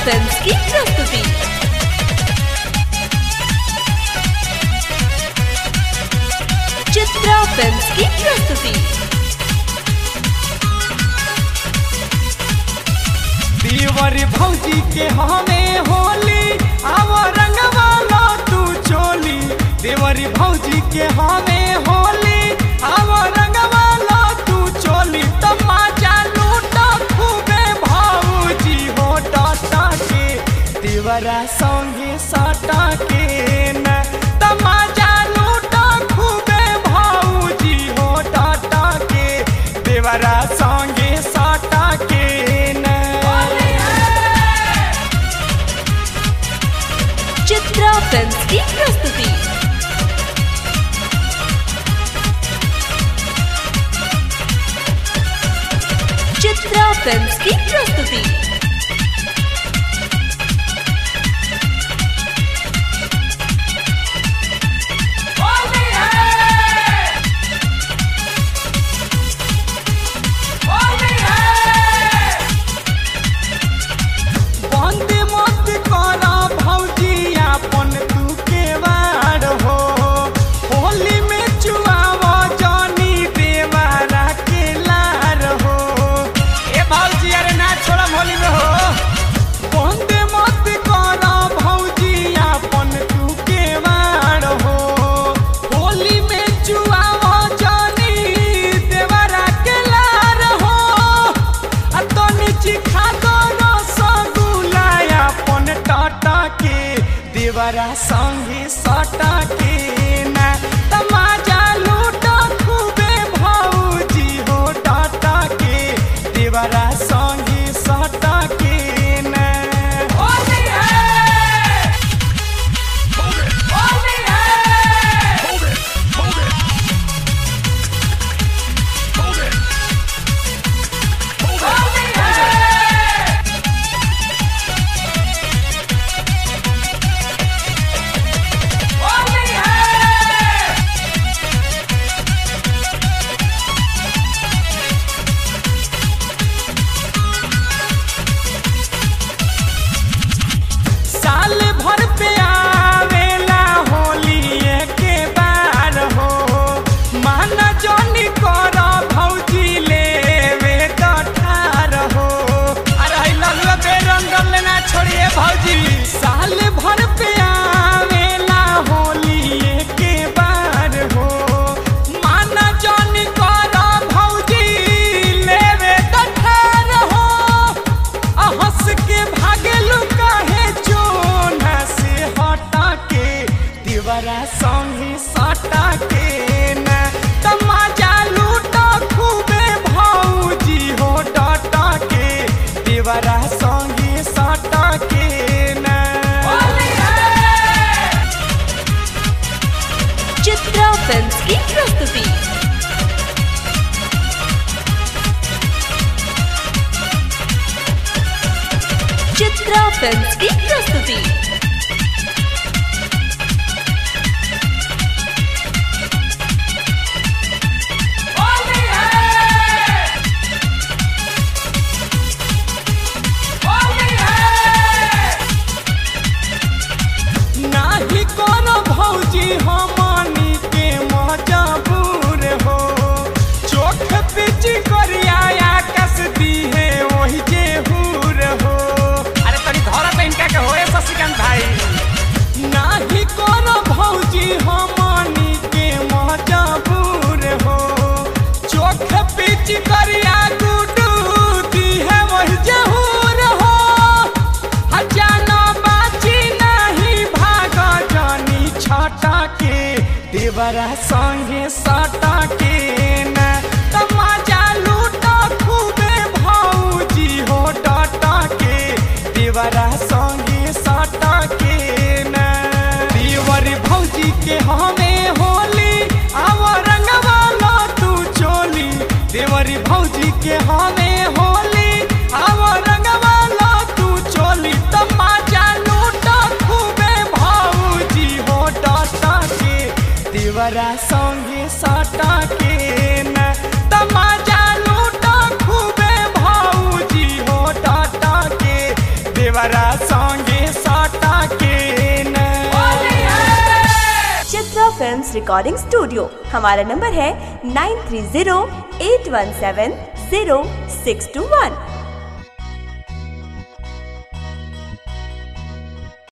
films की प्रस्तुति Chitra films की प्रस्तुति देवर भौजी के हमें होली आव रंगवा लो तू चोली देवर भौजी के हमें होली आव रंगवा लो तू चोली तमाचा लूटा खूबे भौजी हो टाटा के देवरा संगे सटा के न तमाचा लूटा खूबे भौजी हो टाटा के देवरा संगे सटा के न चित्रा फिल्म्स की प्रस्तुति चित्रा फिल्म्स की प्रस्तुति बंद मत करा भौजी अपन तू के वार हो होली में चुआवा जानी देवारा के लार हो ए भौजी अरे ना छोड़ा होली में हो बंद मत करा भौजी अपन तू के वार हो होली में चुआवा जानी देवारा के लार हो आ तो नीचे खा दो रसगुल्ला अपन टाटा के देवरा संगे सटा के ना तमाजा लूटा खूबे भौजी हो टाटा के देवरा संगे सटा के ना होली है होली है साल भर पे आवेला होली के बार हो माना जनी कर भौजी लेवे तो ठार हो अरे हई ललुआ बेरंगल लेना छोड़िए भौजी साल भर पे आवेला होली के बार हो माना जनी कर भौजी लेवे तो ठार हो आ हंस के भागेलू काहे चोना से हटा के दीवारा संगे सटा के ना तमाजा लूटा खूबे भौजी हो डाटा के दीवारा संगे सटा के ना चित्रा फिल्म्स की प्रस्तुति चित्रा फिल्म्स की प्रस्तुति नाही कोनो भौजी हमनी के मजबूर हो चोख पिच करिया आकाश दिहे ओही जे हूर हो अरे तनी धरा पे इनका के होए शशिकांत भाई नाही कोनो भौजी हमनी के मजबूर हो चोख पिच करिया गुडू दिहे ओही जे हूर हो हजाना बाची नहीं भाग जानी छटा के देवरा संगे सटा के न तमाजा लूटा खूबे भौजी हो डाटा के देवरा संगे सटा के न देवर भौजी के हमें होली आव रंगवा लो तू चोली देवर भौजी के हमें होली आव रंगवा लो तू चोली तमाचा लूटा खूबे भौजी हो डाटा के देवरा संगे सटा के न तमाचा लूटा खूबे भौजी हो डाटा के देवरा फिल्म्स रिकॉर्डिंग स्टूडियो हमारा नंबर है nine three zero eight one seven zero six two वन